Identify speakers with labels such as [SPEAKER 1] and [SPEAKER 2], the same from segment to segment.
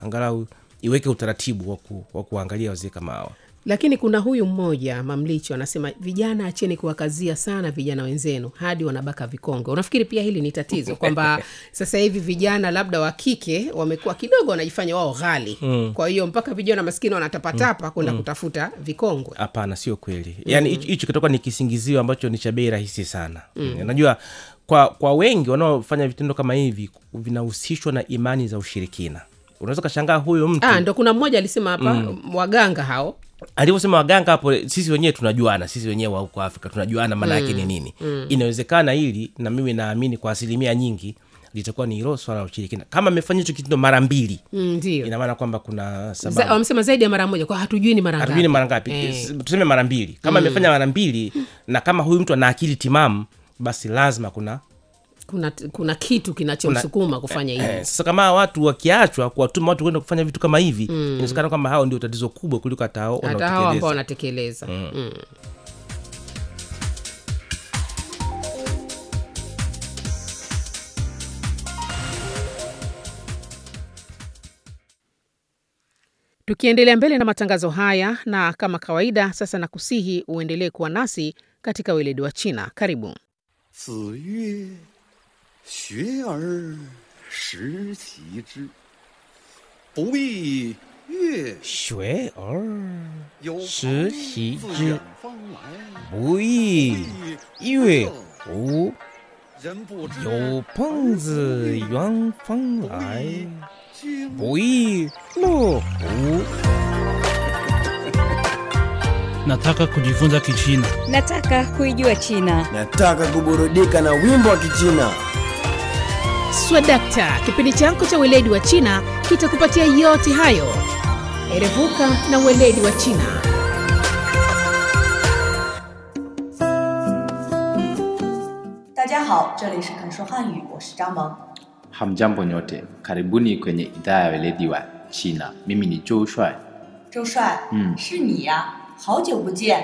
[SPEAKER 1] angalau iweke utaratibu wa ku- wa kuangalia wazee kama hawa
[SPEAKER 2] lakini kuna huyu mmoja mamlicho anasema vijana acheni kuwakazia sana vijana wenzenu hadi wanabaka vikonge unafikiri pia hili ni tatizo kwamba sasa hivi vijana labda wa kike wamekuwa kidogo wanajifanya wao ghali mm. kwa hiyo mpaka vijana maskini wanatapatapa kwenda kutafuta vikongwe
[SPEAKER 1] hapana sio kweli yaani hicho hicho kitakuwa ni kisingizio ambacho ni cha bei rahisi sana mm. najua kwa kwa wengi wanaofanya vitendo kama hivi vinahusishwa na imani za ushirikina unaweza ukashangaa huyo mtu
[SPEAKER 2] ah, ndo kuna mmoja alisema hapa mm. waganga hao
[SPEAKER 1] alivyosema waganga hapo sisi wenyewe tunajuana sisi wenyewe wa huko afrika tunajuana maana yake ni nini mm. inawezekana hili na mimi naamini kwa asilimia nyingi litakuwa ni hilo swala la ushirikina kama amefanya hicho kitendo mara mbili
[SPEAKER 2] Mm, ndio
[SPEAKER 1] ina maana kwamba kuna
[SPEAKER 2] Za-
[SPEAKER 1] sababu
[SPEAKER 2] wamesema zaidi ya mara moja kwa hatujui ni mara
[SPEAKER 1] hatujui ni
[SPEAKER 2] ngapi
[SPEAKER 1] mara ngapi
[SPEAKER 2] Eh.
[SPEAKER 1] S- tuseme mara mbili kama amefanya mara mbili na kama huyu mtu ana akili timamu basi lazima kuna
[SPEAKER 2] kuna, kuna kitu kinachomsukuma kufanya hivi
[SPEAKER 1] eh, sasa kama hawa watu wakiachwa kuwatuma watu kwenda kufanya vitu kama hivi mm. inawezekana kwamba hao ndio tatizo kubwa kuliko hata hao
[SPEAKER 2] hata hao ambao
[SPEAKER 1] wanaotekeleza
[SPEAKER 2] wanatekeleza mm. tukiendelea mbele na matangazo haya na kama kawaida sasa nakusihi uendelee kuwa nasi katika weledi wa china karibu
[SPEAKER 3] 子曰：“学而时齐之，不亦乐
[SPEAKER 1] 学而
[SPEAKER 3] 有
[SPEAKER 1] 时
[SPEAKER 3] 朋
[SPEAKER 1] 习
[SPEAKER 3] 自
[SPEAKER 1] 之
[SPEAKER 3] 远方来，
[SPEAKER 1] 不亦乐乎？
[SPEAKER 3] 人不知
[SPEAKER 1] 有朋自远方来，
[SPEAKER 3] 君
[SPEAKER 1] 不亦乐乎？
[SPEAKER 4] Nataka kujifunza Kichina.
[SPEAKER 5] Nataka kuijua China.
[SPEAKER 6] Nataka kuburudika na wimbo wa Kichina.
[SPEAKER 2] swadakta kipindi chako cha weledi wa china kitakupatia yote hayo erevuka na weledi wa china
[SPEAKER 7] 大家好，这里是肯说汉语，我是张萌。
[SPEAKER 8] Hamjambo nyote, karibuni kwenye idhaa ya weledi wa China. Mimi ni Joe Shuai.
[SPEAKER 7] 周帅，
[SPEAKER 8] 嗯
[SPEAKER 7] 是你呀，好久不见。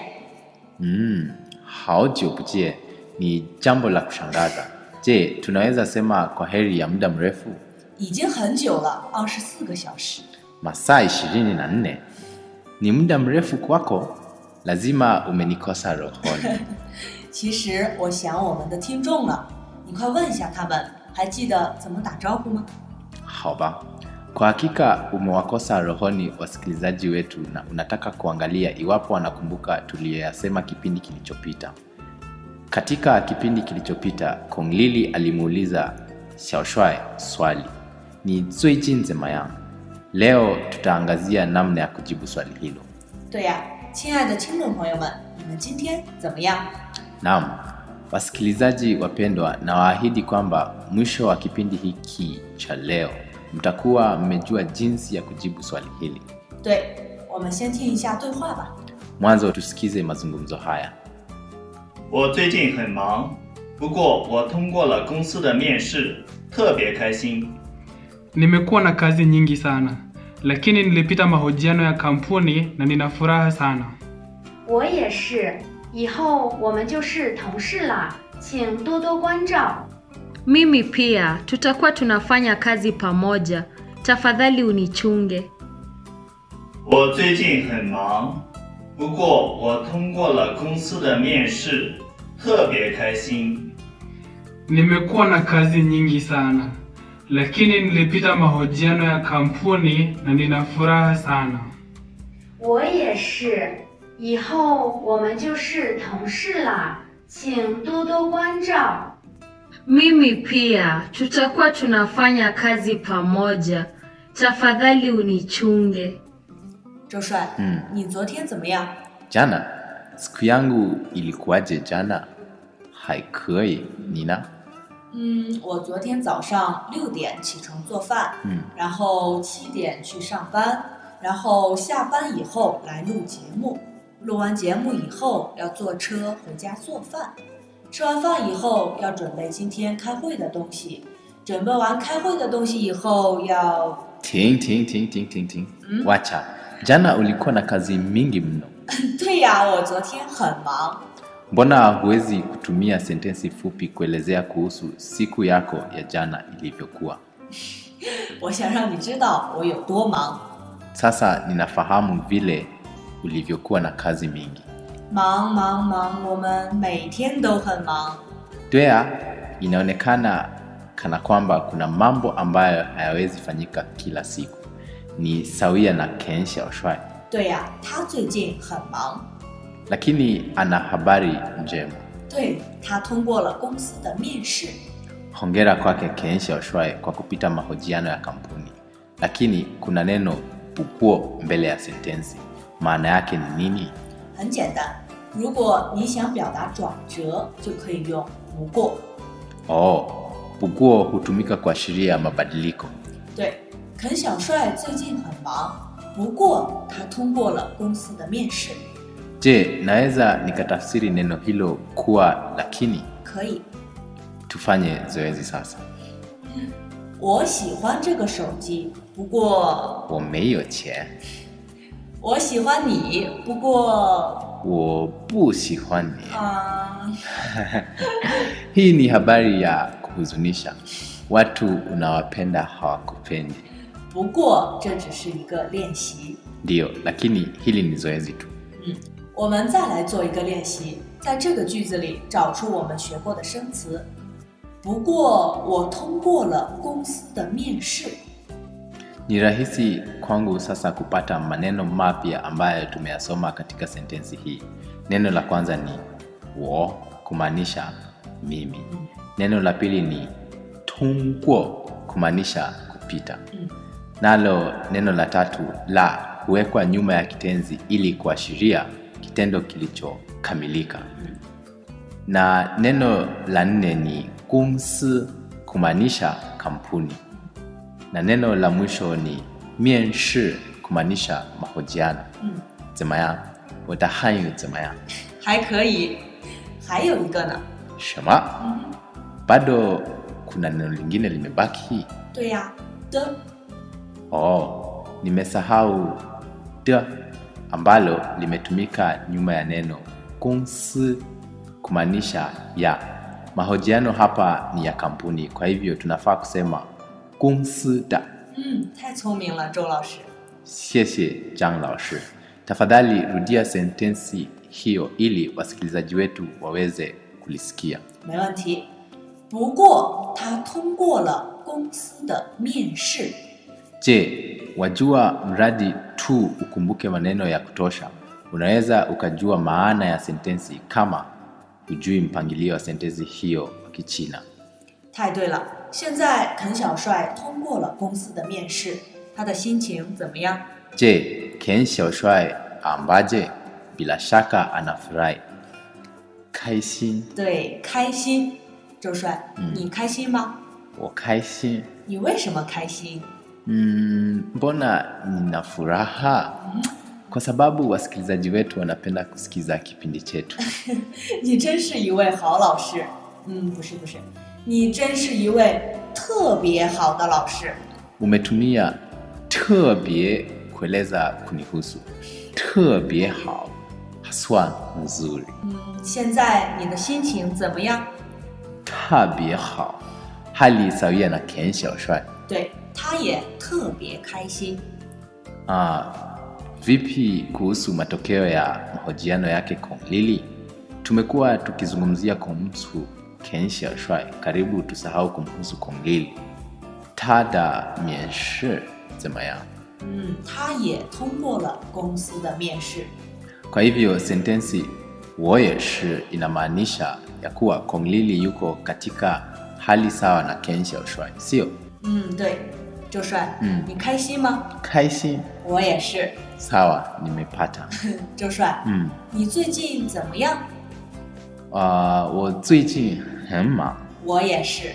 [SPEAKER 8] Mm, hao不见 ni jambo la kushangaza. Je, tunaweza sema kwa heri ya muda mrefu?
[SPEAKER 7] 已经很久了，二十四个小时。
[SPEAKER 8] Masaa ishirini na nne ni muda mrefu kwako? Lazima umenikosa rohoni.
[SPEAKER 7] 其实我想我们的听众了，你快问一下他们，还记得怎么打招呼吗？
[SPEAKER 8] Haba, kwa hakika umewakosa rohoni wasikilizaji wetu na unataka kuangalia iwapo wanakumbuka tuliyoyasema kipindi kilichopita. Katika kipindi kilichopita, Kong Lili alimuuliza Xiaoshuai swali ni 最近怎么样? Leo tutaangazia namna ya kujibu swali hilo.
[SPEAKER 7] 对呀，亲爱的听众朋友们，你们今天怎么样？
[SPEAKER 8] Naam, wasikilizaji wapendwa, na waahidi kwamba mwisho wa kipindi hiki cha leo mtakuwa mmejua jinsi ya kujibu swali hili.
[SPEAKER 7] 对，我们先听一下对话吧。
[SPEAKER 8] Mwanzo tusikize mazungumzo haya.
[SPEAKER 9] 我最近很忙，不过我通过了公司的面试，特别开心。
[SPEAKER 10] Nimekuwa na kazi nyingi sana, lakini nilipita mahojiano ya kampuni na nina furaha sana.
[SPEAKER 11] 我也是，以后我们就是同事啦，请多多关照。
[SPEAKER 5] Mimi pia tutakuwa tunafanya kazi pamoja. Tafadhali unichunge.
[SPEAKER 9] 我最近很忙，不过我通过了公司的面试，特别开心。
[SPEAKER 10] Nimekuwa na kazi nyingi sana, lakini nilipita mahojiano ya kampuni na nina furaha sana.
[SPEAKER 11] 我也是，以后我们就是同事啦，请多多关照。
[SPEAKER 5] Mimi pia tutakuwa tunafanya kazi pamoja. Tafadhali unichunge.
[SPEAKER 7] 周帅，
[SPEAKER 8] 嗯
[SPEAKER 7] 你昨天怎么样？
[SPEAKER 8] Jana siku yangu ilikuwaje jana? Haikui Nina.
[SPEAKER 7] 嗯，我昨天早上六点起床做饭，
[SPEAKER 8] 嗯
[SPEAKER 7] 然后七点去上班，然后下班以后来录节目，录完节目以后要坐车回家做饭，吃完饭以后要准备今天开会的东西，准备完开会的东西以后要
[SPEAKER 8] Ting ting ting ting ting ting.
[SPEAKER 7] Mm.
[SPEAKER 8] Wacha. Jana ulikuwa na kazi mingi mno.
[SPEAKER 7] 对呀，我昨天很忙。
[SPEAKER 8] Mbona huwezi kutumia sentensi fupi kuelezea kuhusu siku yako ya jana ilivyokuwa?
[SPEAKER 7] 我想让你知道我有多忙。
[SPEAKER 8] Sasa ninafahamu vile ulivyokuwa na kazi mingi.
[SPEAKER 7] 忙忙忙，我们每天都很忙。
[SPEAKER 8] Dwea, inaonekana kana kwamba kuna mambo ambayo hayawezi fanyika kila siku. Ni sawia na Ken Xiaoshuai,
[SPEAKER 7] 对呀、他最近很忙。
[SPEAKER 8] lakini ana habari njema.
[SPEAKER 7] 对他通过了公司的面试，
[SPEAKER 8] Hongera kwake Ken Xiaoshuai kwa kupita mahojiano ya kampuni, lakini kuna neno pukuo mbele ya sentensi. Maana yake ni nini?
[SPEAKER 7] 很简单。如果你想表达转折，就可以用不过。
[SPEAKER 8] Oh, pukuo hutumika kuashiria mabadiliko.
[SPEAKER 7] 对，肯小帅最近很忙，不过他通过了公司的面试。
[SPEAKER 8] Je, naweza nikatafsiri neno hilo kuwa lakini?
[SPEAKER 7] 可以，
[SPEAKER 8] Tufanye zoezi sasa.
[SPEAKER 7] 我喜欢这个手机，不过
[SPEAKER 8] 我没有钱，
[SPEAKER 7] 我喜欢你，不过
[SPEAKER 8] 我不喜欢你。
[SPEAKER 7] 啊、
[SPEAKER 8] Hii ni habari ya kuhuzunisha. Watu unawapenda hawakupendi.
[SPEAKER 7] 不过这只是一个练习。
[SPEAKER 8] Ndiyo, lakini hili ni zoezi tu.
[SPEAKER 7] 嗯，我们再来做一个练习，在这个句子里找出我们学过的生词。不过我通过了公司的面试。
[SPEAKER 8] Ni rahisi kwangu sasa kupata maneno mapya ambayo tumeyasoma katika sentensi hii. Neno la kwanza ni wo, kumaanisha mimi. Neno la pili ni tungwo, kumaanisha kupita. Nalo neno la tatu la huwekwa nyuma ya kitenzi ili kuashiria kitendo kilichokamilika. Na neno la nne ni gongsi, kumaanisha kampuni na neno la mwisho ni 面试 kumaanisha mahojiano
[SPEAKER 7] 嗯，
[SPEAKER 8] 怎么样我的汉语怎么样
[SPEAKER 7] 还可以。还有一个呢？
[SPEAKER 8] 什么 bado kuna neno lingine limebaki
[SPEAKER 7] 对呀，的
[SPEAKER 8] oh nimesahau de ambalo limetumika nyuma ya neno gongsi kumaanisha ya mahojiano hapa ni ya kampuni kwa hivyo tunafaa kusema 公司的
[SPEAKER 7] 嗯，太聪明了，周老师。
[SPEAKER 8] 谢谢张老师 tafadhali rudia sentensi hiyo ili wasikilizaji wetu waweze kulisikia
[SPEAKER 7] 没问题。不过他通过了公司的面试。
[SPEAKER 8] je wajua mradi tu ukumbuke maneno ya kutosha unaweza ukajua maana ya sentensi kama hujui mpangilio wa sentensi hiyo wa kichina
[SPEAKER 7] 太对了，现在肯小帅通过了公司的面试，他的心情怎么样？
[SPEAKER 8] je ken xiaoshuai ambaje bila shaka anafurahi kaishin
[SPEAKER 7] 对，开心。周帅，
[SPEAKER 8] 嗯
[SPEAKER 7] 你开心吗？
[SPEAKER 8] 我开心
[SPEAKER 7] 你为什么开心？
[SPEAKER 8] Mm, mbona nina furaha kwa sababu wasikilizaji wetu wanapenda kusikiza kipindi chetu
[SPEAKER 7] 你真是一位好老师。嗯，不是不是，你真是一位特别好的老师。
[SPEAKER 8] umetumia 特别 kueleza kunihusu 特别好 haswa nzuri
[SPEAKER 7] 嗯，现在你的心情怎么样？
[SPEAKER 8] 特别好 hali sawia na ken xiaoshuai
[SPEAKER 7] 对，他也特别开心。
[SPEAKER 8] ah, vipi kuhusu matokeo ya mahojiano yake Kong Lili? Tumekuwa tukizungumzia kumhusu Ken Xiaoshuai, karibu tusahau kumhusu Kong Lili. Tada mienshi zemayang.
[SPEAKER 7] 嗯，他也通过了公司的面试。
[SPEAKER 8] Kwa hivyo sentensi 我也是 inamaanisha ya kuwa Kong Lili yuko katika hali sawa na Ken Xiaoshuai, sio?
[SPEAKER 7] 嗯，对，周帅，
[SPEAKER 8] 嗯
[SPEAKER 7] 你开心吗？
[SPEAKER 8] 开心
[SPEAKER 7] 我也是。
[SPEAKER 8] sawa, nimepata.
[SPEAKER 7] 周帅，
[SPEAKER 8] 嗯，
[SPEAKER 7] 你最近怎么样？
[SPEAKER 8] 啊、我最近很忙。
[SPEAKER 7] 我也是。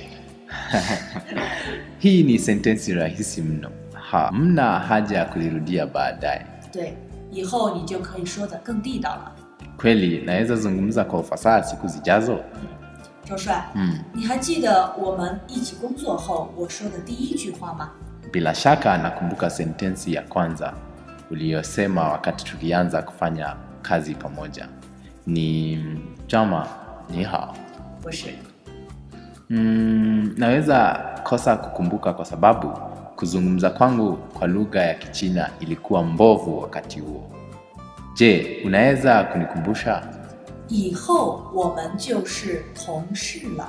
[SPEAKER 8] Hii ni sentensi rahisi mno, hamna haja ya kulirudia baadaye.
[SPEAKER 7] 对，以后你就可以说的更地道了。
[SPEAKER 8] Kweli naweza zungumza kwa ufasaha siku zijazo?
[SPEAKER 7] 周帅，
[SPEAKER 8] Mm.
[SPEAKER 7] 你还记得我们一起工作后我说的第一句话吗？
[SPEAKER 8] Bila shaka nakumbuka sentensi ya kwanza uliyosema wakati tukianza kufanya kazi pamoja. Ni chama ni hao.
[SPEAKER 7] 不是，
[SPEAKER 8] Mm, naweza kosa kukumbuka kwa sababu kuzungumza kwangu kwa lugha ya Kichina ilikuwa mbovu wakati huo. Je, unaweza kunikumbusha?
[SPEAKER 7] 以后我们就是同事了。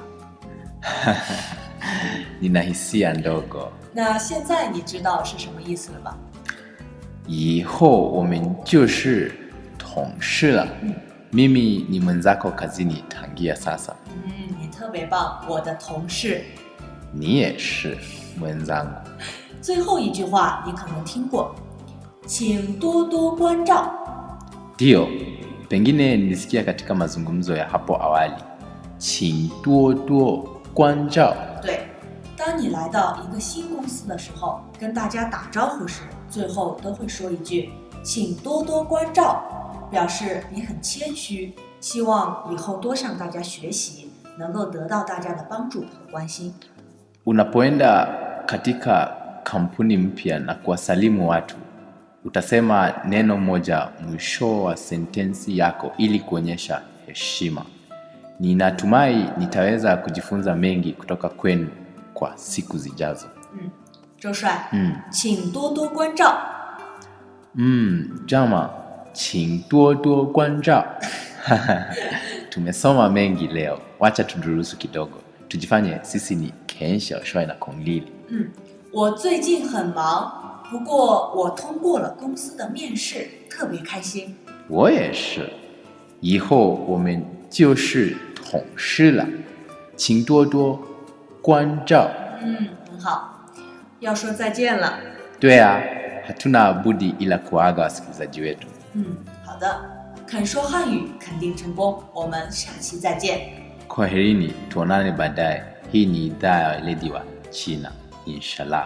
[SPEAKER 8] Nina hisia ndogo.
[SPEAKER 7] 那现在你知道是什么意思了吧？
[SPEAKER 8] 以后我们就是同事了。Mimi ni mwenzako kazini tangia sasa.
[SPEAKER 7] 嗯，你特别棒，我的同事。
[SPEAKER 8] Ni也是 mwenzangu.
[SPEAKER 7] 最后一句话你可能听过，请多多关照。
[SPEAKER 8] Ndiyo, pengine nilisikia katika mazungumzo ya hapo awali. 请多多关照。
[SPEAKER 7] 对，当你来到一个新公司的时候，跟大家打招呼时，最后都会说一句“请多多关照”，表示你很谦虚，希望以后多向大家学习，能够得到大家的帮助和关心。
[SPEAKER 8] Unapoenda katika kampuni mpya na kuwasalimu watu, utasema neno moja mwisho wa sentensi yako ili kuonyesha heshima. Ninatumai nitaweza kujifunza mengi kutoka kwenu kwa siku zijazo.
[SPEAKER 7] 周帅，
[SPEAKER 8] 嗯
[SPEAKER 7] 请多多关照。
[SPEAKER 8] Mm, jama, 请多多关照。Tumesoma mengi leo, wacha tudurusu kidogo, tujifanye sisi ni Ken Xiaoshuai na Kong Lili.
[SPEAKER 7] 嗯，我最近很忙，不过我通过了公司的面试，特别开心。
[SPEAKER 8] 我也是，以后我们就是同事了，请多多关照。
[SPEAKER 7] 嗯，很好。要说再见了。
[SPEAKER 8] 对啊，hatuna budi ila kuaga wasikilizaji wetu.
[SPEAKER 7] 嗯，好的。肯说汉语肯定成功，我们下期再见。
[SPEAKER 8] Kwaherini, tuonane baadaye. Hii ni idhaa ya weledi wa China, inshallah.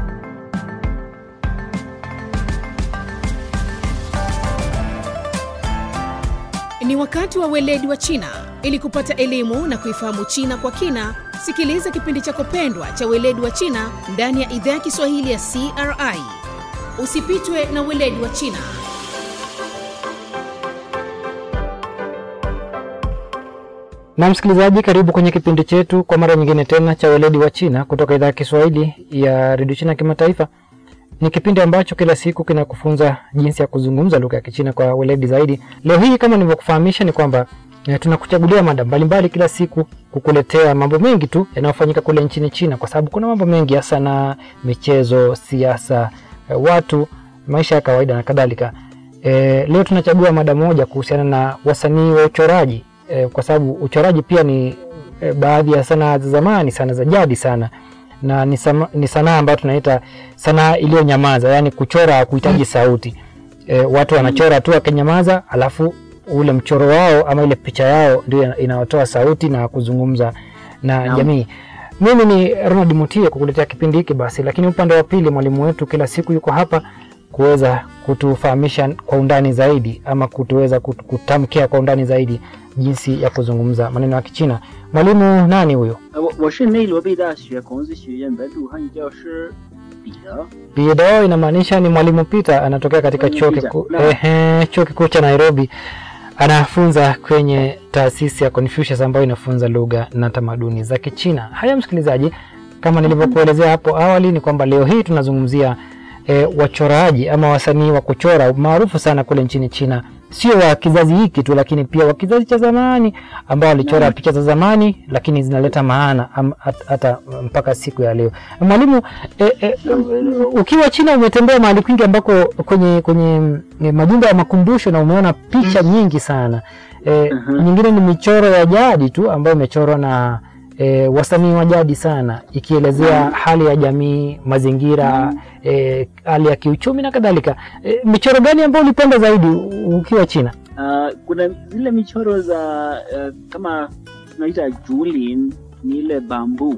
[SPEAKER 2] Ni wakati wa weledi wa China. Ili kupata elimu na kuifahamu China kwa kina, sikiliza kipindi chako pendwa cha weledi wa China ndani ya idhaa ya Kiswahili ya CRI. Usipitwe na weledi wa China.
[SPEAKER 12] Na msikilizaji, karibu kwenye kipindi chetu kwa mara nyingine tena cha weledi wa China kutoka idhaa ya Kiswahili ya redio China kimataifa. Ni kipindi ambacho kila siku kinakufunza jinsi ya kuzungumza lugha ya Kichina kwa weledi zaidi. Leo hii kama nilivyokufahamisha ni kwamba eh, tunakuchagulia mada mbalimbali kila siku kukuletea mambo mengi tu yanayofanyika kule nchini China, kwa sababu kuna mambo mengi ya sanaa, michezo, siasa, eh, watu, maisha ya kawaida na kadhalika. E, leo tunachagua mada moja kuhusiana na wasanii wa uchoraji e, kwa sababu uchoraji pia ni e, baadhi ya sanaa za zamani sana za jadi sana na ni, sama, ni sanaa ambayo tunaita sanaa iliyonyamaza, yani kuchora kuhitaji sauti. E, watu wanachora tu wakinyamaza, alafu ule mchoro wao ama ile picha yao ndio inayotoa sauti na kuzungumza na
[SPEAKER 13] Naam.
[SPEAKER 12] jamii. Mimi ni Ronald Mutie kukuletea kipindi hiki basi, lakini upande wa pili mwalimu wetu kila siku yuko hapa kuweza kutufahamisha kwa undani zaidi ama kutuweza kut- kutamkia kwa undani zaidi jinsi ya kuzungumza maneno ya Kichina. Mwalimu nani huyo?
[SPEAKER 13] 呃，我我是内罗毕大学孔子学院本土汉语教师彼得。
[SPEAKER 12] Bidao inamaanisha ni mwalimu Peter, anatokea katika
[SPEAKER 13] Mwalimu
[SPEAKER 12] chuo
[SPEAKER 13] Peter,
[SPEAKER 12] kikuu
[SPEAKER 13] naam.
[SPEAKER 12] ehe, chuo kikuu cha Nairobi. Anafunza kwenye taasisi ya Confucius ambayo inafunza lugha na tamaduni za Kichina. Haya msikilizaji, kama nilivyokuelezea hapo awali ni kwamba leo hii tunazungumzia e, wachoraji ama wasanii wa kuchora maarufu sana kule nchini China, sio wa kizazi hiki tu, lakini pia wa kizazi cha zamani ambao walichora
[SPEAKER 13] Naam.
[SPEAKER 12] picha za zamani, lakini zinaleta maana am- hat- hata mpaka siku ya leo. Mwalimu, e, e, ukiwa China umetembea mahali kwingi ambako kwenye kwenye e, majumba ya makumbusho na umeona picha nyingi sana e, nyingine ni michoro ya jadi tu ambayo imechorwa na e, wasanii wa jadi sana ikielezea hali ya jamii, mazingira, e, hali ya kiuchumi na kadhalika. E, michoro gani ambayo ulipenda zaidi u- ukiwa China?
[SPEAKER 13] Uh, kuna zile michoro za uh, kama tunaita julin ni ile bambu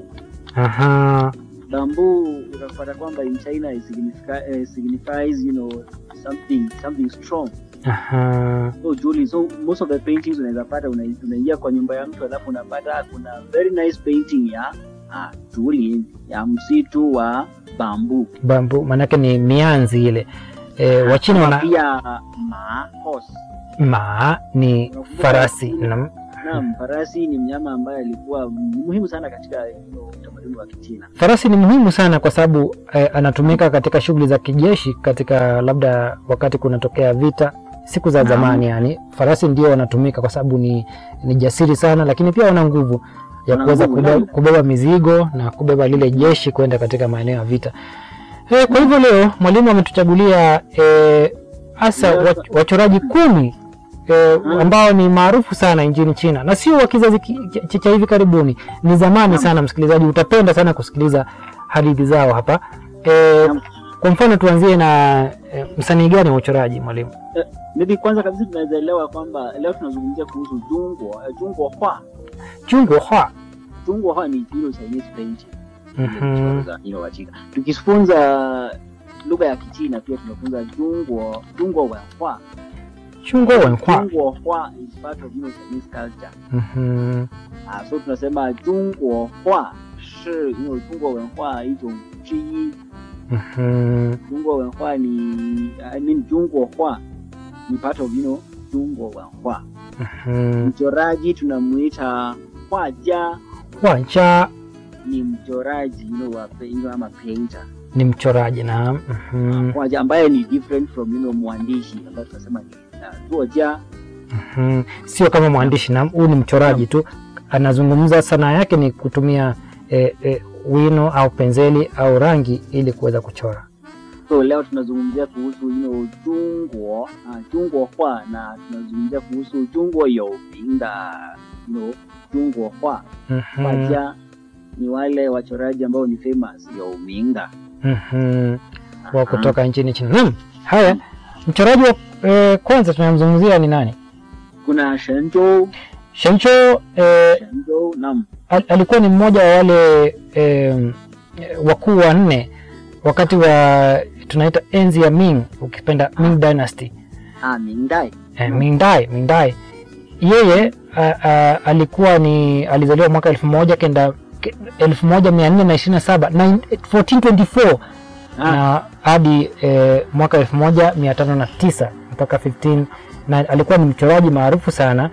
[SPEAKER 12] Aha.
[SPEAKER 13] bambu unapata kwamba in China it significa, uh, signifies you know something something strong
[SPEAKER 12] Aha.
[SPEAKER 13] so julin so most of the paintings unaweza pata una- unaingia kwa nyumba ya mtu alafu unapata kuna very nice painting ya uh, julin ya msitu wa bambu
[SPEAKER 12] Bambu maanake ni mianzi ile. E, Wachina
[SPEAKER 13] Ama
[SPEAKER 12] wana
[SPEAKER 13] pia ma horse
[SPEAKER 12] ma ni farasi na
[SPEAKER 13] naam farasi ni mnyama ambaye alikuwa muhimu sana katika you know, utamaduni wa kichina
[SPEAKER 12] Farasi ni muhimu sana kwa sababu eh, anatumika katika shughuli za kijeshi, katika labda wakati kunatokea vita siku za
[SPEAKER 13] Naam.
[SPEAKER 12] zamani. Yani farasi ndio wanatumika kwa sababu ni, ni jasiri sana, lakini pia wana nguvu ya
[SPEAKER 13] Wana
[SPEAKER 12] kuweza
[SPEAKER 13] nguvu,
[SPEAKER 12] kubeba,
[SPEAKER 13] naam.
[SPEAKER 12] kubeba mizigo na kubeba lile jeshi kwenda katika maeneo ya vita. Eh, kwa hivyo leo mwalimu ametuchagulia eh, hasa
[SPEAKER 13] Leo-
[SPEAKER 12] wach- wachoraji kumi eh, ambao ni maarufu sana nchini China na sio wa kizazi ki- cha- cha hivi karibuni, ni zamani sana. Msikilizaji, utapenda sana kusikiliza hadithi zao hapa. Eh, kwa mfano tuanzie na eh, msanii gani wa uchoraji mwalimu?
[SPEAKER 13] Eh, maybe kwanza kabisa tunaweza elewa kwamba leo tunazungumzia kuhusu jungwa eh, jungwa hua
[SPEAKER 12] Chungo Hua.
[SPEAKER 13] jungwa hua ni you know, Chinese painting
[SPEAKER 12] Mhm.
[SPEAKER 13] za you know, wa China. Tukifunza lugha ya Kichina pia tunafunza jungwa jungwa wenhua.
[SPEAKER 12] Chungo Wenhua.
[SPEAKER 13] Jungwa hua is part of you know, Chinese culture.
[SPEAKER 12] Mhm.
[SPEAKER 13] Ah, so tunasema jungwa hua 是 you know, 中国文化一种之一。
[SPEAKER 12] Mhm.
[SPEAKER 13] 中国文化你 I mean 中国画ni part of you know 中国文化。
[SPEAKER 12] Mhm.
[SPEAKER 13] Mchoraji tunamuita画家
[SPEAKER 12] Wacha
[SPEAKER 13] ni mchoraji you know, wa you know, ama painter
[SPEAKER 12] ni mchoraji na mhm.
[SPEAKER 13] 画家ambaye ni different from you know, mwandishi ambaye tunasema ni uh, 作家
[SPEAKER 12] Mhm. Sio kama mwandishi na huyu ni mchoraji tu, anazungumza sanaa yake ni kutumia eh, eh, wino au penseli au rangi ili kuweza kuchora.
[SPEAKER 13] so leo tunazungumzia kuhusu you know, 中国啊 中国画 na tunazungumzia kuhusu 中国有名的 you know, 中国画
[SPEAKER 12] Mhm.
[SPEAKER 13] 画家ni wale wachoraji ambao ni famous 有名的
[SPEAKER 12] Mhm. wa kutoka nchini China. Naam, haya mchoraji wa eh, kwanza tunamzungumzia ni nani?
[SPEAKER 13] kuna Shenzhou
[SPEAKER 12] Shencho eh,
[SPEAKER 13] Shenzhou naam
[SPEAKER 12] al, alikuwa ni mmoja wa wale eh, wakuu wanne wakati wa tunaita enzi ya Ming, ukipenda Ming Dynasty.
[SPEAKER 13] ah Mingdai
[SPEAKER 12] eh, Ming Dai, Ming Dai. Yeye a, a, alikuwa ni alizaliwa mwaka elfu moja kenda ke- elfu moja mia nne na ishirini na saba 1424 na hadi eh, mwaka elfu moja mia tano na tisa mpaka 15 na alikuwa ni mchoraji maarufu sana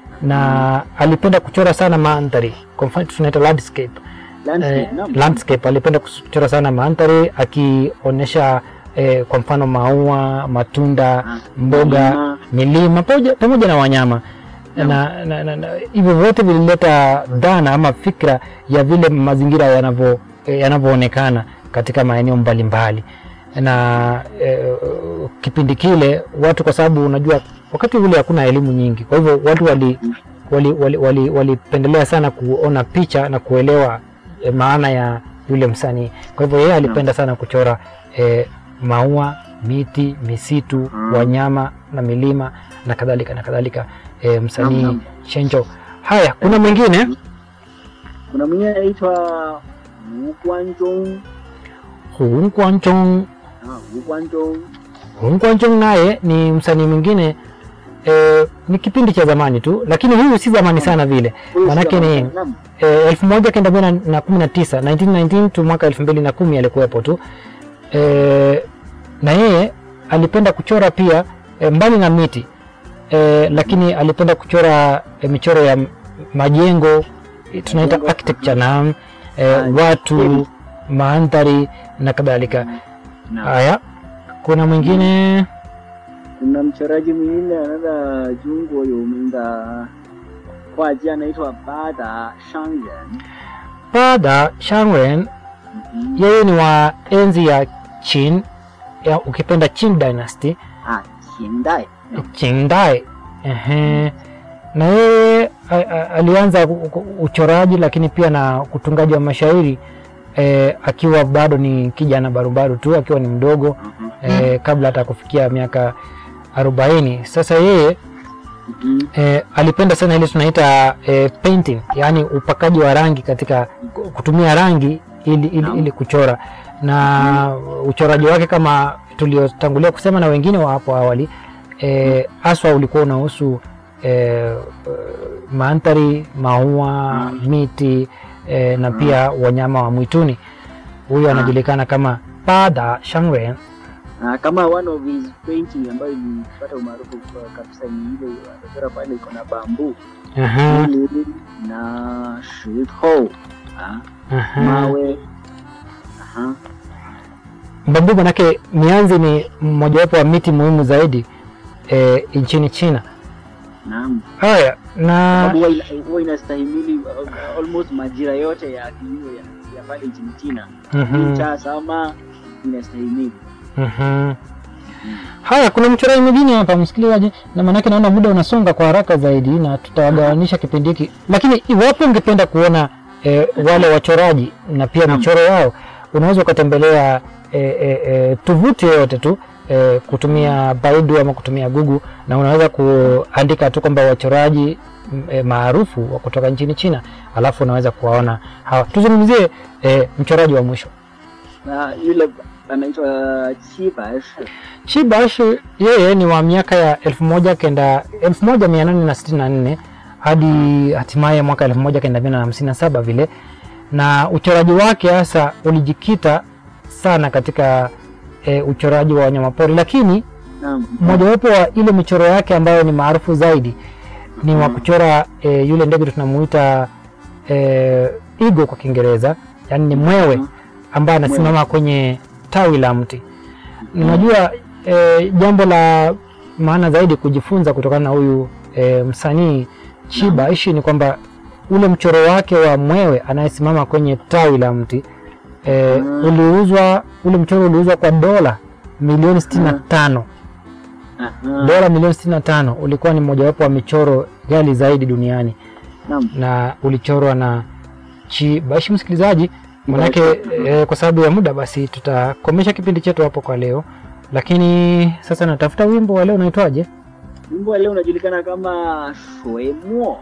[SPEAKER 12] na alipenda kuchora sana mandhari, kwa mfano tunaita landscape
[SPEAKER 13] landscape
[SPEAKER 12] eh,
[SPEAKER 13] naam
[SPEAKER 12] landscape alipenda kuchora sana mandhari akionyesha eh, kwa mfano maua matunda mboga
[SPEAKER 13] milima.
[SPEAKER 12] milima pamoja, pamoja na wanyama na, na, na, na hivyo vyote vilileta dhana ama fikra ya vile mazingira yanavyo eh, yanavyoonekana katika maeneo mbalimbali na eh, kipindi kile watu kwa sababu unajua wakati ule hakuna elimu nyingi kwa hivyo watu wali walipendelea wali, wali, walipendelea sana kuona picha na kuelewa e, maana ya yule msanii. Kwa hivyo yeye alipenda sana kuchora e, maua, miti, misitu, wanyama na milima na kadhalika na kadhalika. E, msanii
[SPEAKER 13] Naam,
[SPEAKER 12] Shenjo. Haya, kuna mwingine
[SPEAKER 13] kuna mwingine anaitwa Wu Guanzhong
[SPEAKER 12] Hu Guangzhong.
[SPEAKER 13] ah Wu Guanzhong
[SPEAKER 12] Hu Guangzhong naye ni msanii mwingine e, ni kipindi cha zamani tu, lakini huyu si zamani sana vile,
[SPEAKER 13] Huyu si
[SPEAKER 12] maanake
[SPEAKER 13] zamani
[SPEAKER 12] ni
[SPEAKER 13] sana, naam.
[SPEAKER 12] eh, elfu moja kenda mia na kumi na tisa 1919 tu mwaka elfu mbili na kumi alikuwepo tu eh, na yeye alipenda kuchora pia eh, mbali na miti eh, lakini alipenda kuchora eh, michoro ya m- majengo eh, tunaita architecture na eh, watu mandhari na kadhalika haya kuna mwingine
[SPEAKER 13] kuna mchoraji mwingine anaitwa Jungwo Yominda画家anaitwa Bada Shangren
[SPEAKER 12] Bada Shangren yeye ni wa enzi ya Qin ya ukipenda Qing dynasty
[SPEAKER 13] ah Qingdai
[SPEAKER 12] Qingdai. Ehe. Na yeye a- a- alianza ku- ku- uchoraji lakini pia na utungaji wa mashairi eh, akiwa bado ni kijana barubaru tu akiwa ni mdogo eh, kabla hata kufikia miaka arobaini. Sasa yeye eh, alipenda sana ile tunaita eh, painting, yaani upakaji wa rangi katika kutumia rangi ili, ili, ili kuchora na uchoraji wake kama tuliotangulia kusema na wengine wa hapo awali eh, haswa ulikuwa unahusu eh, mandhari, maua, miti eh, na pia wanyama wa mwituni. Huyo anajulikana kama Bada Shangren
[SPEAKER 13] Ah, kama one of his painting ambayo ilipata umaarufu kwa- kabisa ni ile anachora pale iko na bambu
[SPEAKER 12] Aha.
[SPEAKER 13] Ili na shito ah,
[SPEAKER 12] Aha.
[SPEAKER 13] mawe aha.
[SPEAKER 12] Bambu manake mianzi ni mojawapo wa miti muhimu zaidi e, nchini China.
[SPEAKER 13] Naam.
[SPEAKER 12] Haya, na
[SPEAKER 13] Sababu huwa ina- huwa inastahimili uh, almost majira yote ya kilimo ya, ya pale nchini China.
[SPEAKER 12] Mhm.
[SPEAKER 13] Winter, summer inastahimili.
[SPEAKER 12] Mhm. Haya, kuna mchoraji mwingine hapa msikilizaji, na maanake naona muda unasonga kwa haraka zaidi, na tutawagawanisha kipindi hiki, lakini iwapo ungependa kuona e, wale wachoraji na pia michoro yao, unaweza ukatembelea e, e, e, tovuti yoyote tu e, kutumia Baidu ama kutumia Google, na unaweza kuandika tu kwamba wachoraji m- e, maarufu wa kutoka nchini China, alafu unaweza kuwaona hawa. Tuzungumzie e, mchoraji wa mwisho
[SPEAKER 13] Na yule anaitwa Qi Baishi.
[SPEAKER 12] Chibash yeye ni wa miaka ya elfu moja kenda elfu moja mia nane na sitini na nne hadi hatimaye mwaka elfu moja kenda mia na hamsini na saba vile, na uchoraji wake hasa ulijikita sana katika e, uchoraji wa wanyamapori, lakini
[SPEAKER 13] Naam.
[SPEAKER 12] mojawapo wa ile michoro yake ambayo ni maarufu zaidi ni wa kuchora e, yule ndege tunamuita e, igo kwa Kiingereza, yani ni mwewe ambaye anasimama kwenye tawi la mti. Unajua e, jambo la maana zaidi kujifunza kutokana na huyu e, msanii Chiba Ishi ni kwamba ule mchoro wake wa mwewe anayesimama kwenye tawi la mti e, uliuzwa ule mchoro uliuzwa kwa dola milioni sitini na tano dola milioni sitini na tano ulikuwa ni mojawapo wa michoro ghali zaidi duniani
[SPEAKER 13] Naam.
[SPEAKER 12] na ulichorwa na Chibashi. Msikilizaji, manake e, kwa sababu ya muda, basi tutakomesha kipindi chetu hapo kwa leo, lakini sasa natafuta wimbo wa leo unaitwaje?
[SPEAKER 13] Wimbo wa leo unajulikana kama Shuemuo.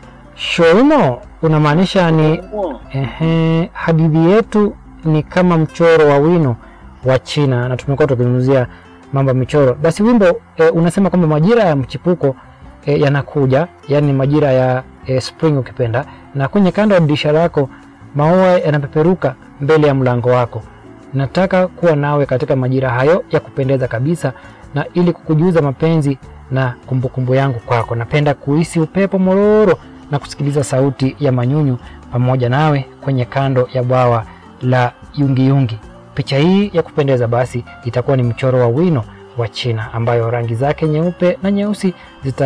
[SPEAKER 12] Shoimo unamaanisha ni
[SPEAKER 13] Shuemuo.
[SPEAKER 12] ehe, hadithi yetu ni kama mchoro wa wino wa China, na tumekuwa tukizungumzia mambo ya michoro. Basi wimbo e, unasema kwamba majira ya mchipuko e, yanakuja, yani majira ya e, spring ukipenda, na kwenye kando ya dirisha lako maua yanapeperuka mbele ya mlango wako. Nataka kuwa nawe katika majira hayo ya kupendeza kabisa, na ili kukujuza mapenzi na kumbukumbu yangu kwako. Napenda kuhisi upepo mororo na kusikiliza sauti ya manyunyu pamoja nawe kwenye kando ya bwawa la yungiyungi. Picha hii ya kupendeza basi itakuwa ni mchoro wa wino wa China ambayo rangi zake nyeupe na nyeusi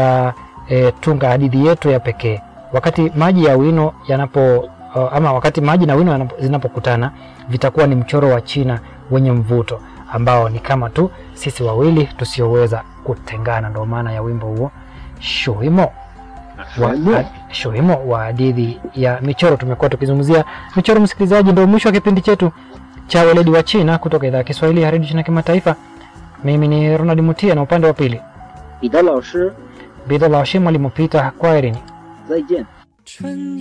[SPEAKER 12] zitatunga hadithi yetu ya pekee. Wakati maji ya wino yanapo uh, ama wakati maji na wino yanapo- zinapokutana vitakuwa ni mchoro wa China wenye mvuto ambao ni kama tu sisi wawili tusioweza kutengana. Ndio maana ya wimbo huo Shuimo wa, Shuimo wa hadithi ya michoro. Tumekuwa tukizungumzia michoro, msikilizaji. Ndio mwisho wa kipindi chetu cha weledi wa China kutoka idhaa ya Kiswahili ya redio China kimataifa. Mimi ni Ronald Mutia na upande wa pili
[SPEAKER 13] 彼得老师，
[SPEAKER 12] Bidha la Washim mwalimu Peter. Kwaherini.
[SPEAKER 13] 再见。